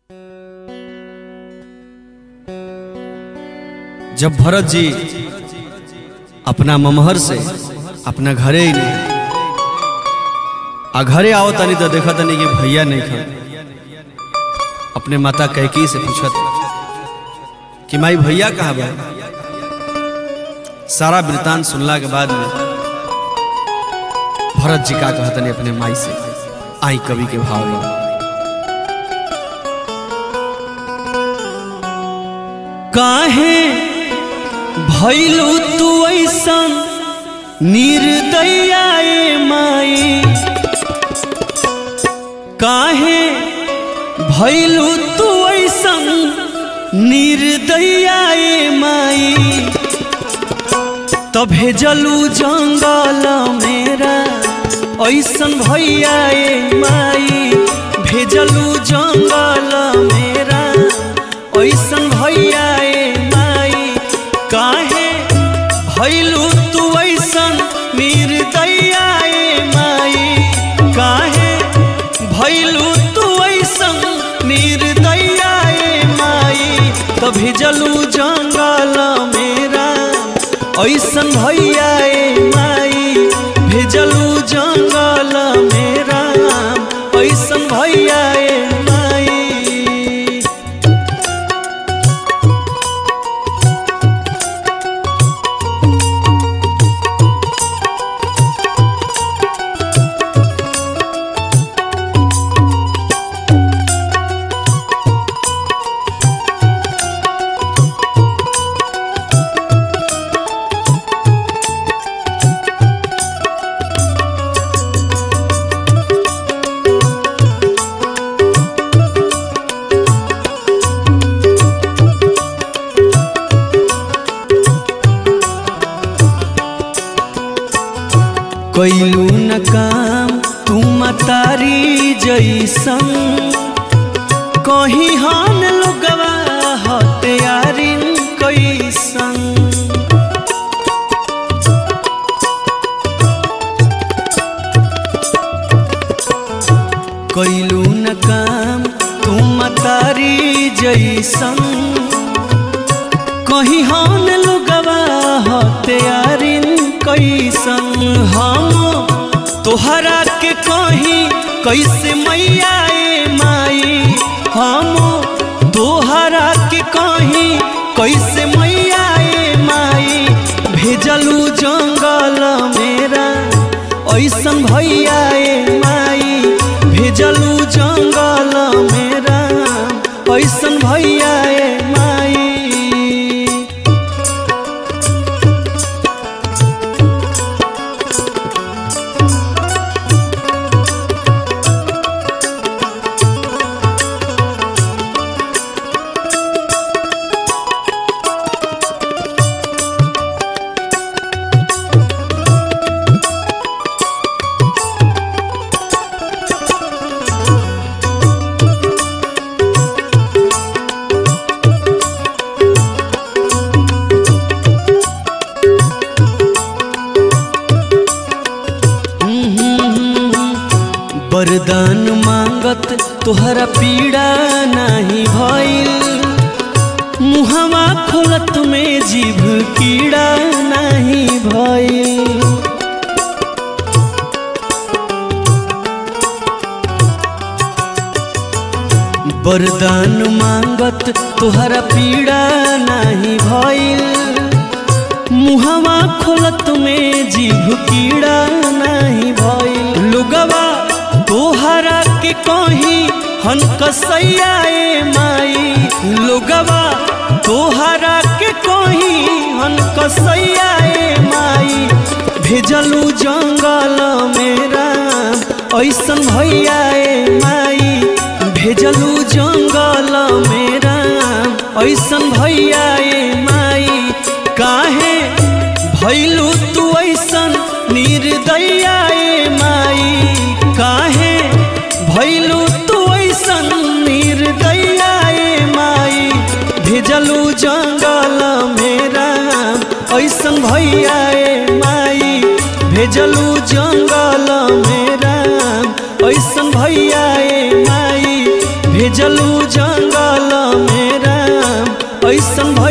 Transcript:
जब भरत जी अपना ममहर से अपना घरे ही नहीं आ घरे आओ तनी तो देखा तनी कि भैया नहीं खा अपने माता कैकी से पूछत कि माई भैया कहाँ बा सारा वृतांत सुनला के बाद में भरत जी का कहतनी अपने माई से आई कवि के भाव में काहे भैलू तू ऐसन निर्दया ए माई काहे भैलू तू ऐसन निर्दया ए माई तो भेजलू जंगल मेरा ऐसन भैया ए माई भेजलू जंगल मेरा ऐसन भैया ए माई काहे भैलू तू ऐसन निर्दया ए माई काहे भैलू तू ऐसन निर्दया ए माई तो भेजलू जंगल मेरा ऐसन भैया ए माई भेजलू जंगल मेरा ऐसन भैया ए माई कैलू न काम तू मतारी जैसन कहीं हन लोगवा हत्यारिन कैसन कैलू न काम तू मतारी जैसन कहीं हन लोगवा हत्यारिन कैसन हम तोहरा के कहीं कैसे मैया ए माई हम तोहरा के कहीं कैसे मैया ए माई भेजलू जंगल मेरा ऐसन भैया ए माई भेजलू जंगल मेरा ऐसन भैया ए माई वरदान मांगत तोहरा पीड़ा नहीं भइल मुहवा खोलत में जीभ कीड़ा नहीं भइल वरदान मांगत तोहरा पीड़ा नहीं भइल मुहवा खोलत में जीभ कीड़ा नहीं भइल लुगवा तोहरा के कहीं हन कसैया ए माई लोगवा तोहरा के कहीं हन कसैया ए माई भेजलू जंगल मेरा ऐसन भैया ए माई भेजलू जंगल मेरा ऐसन भैया ए माई काहे भैलू तू ऐसन निर्दया ए माई काहे भैलू तू ऐसन निर्दया ए माई भेजलू जंगल मेरा ऐसन भैया ए माई भेजलू जंगल मेरा ऐसन भैया ए माई भेजलू जंगल कैसन भइल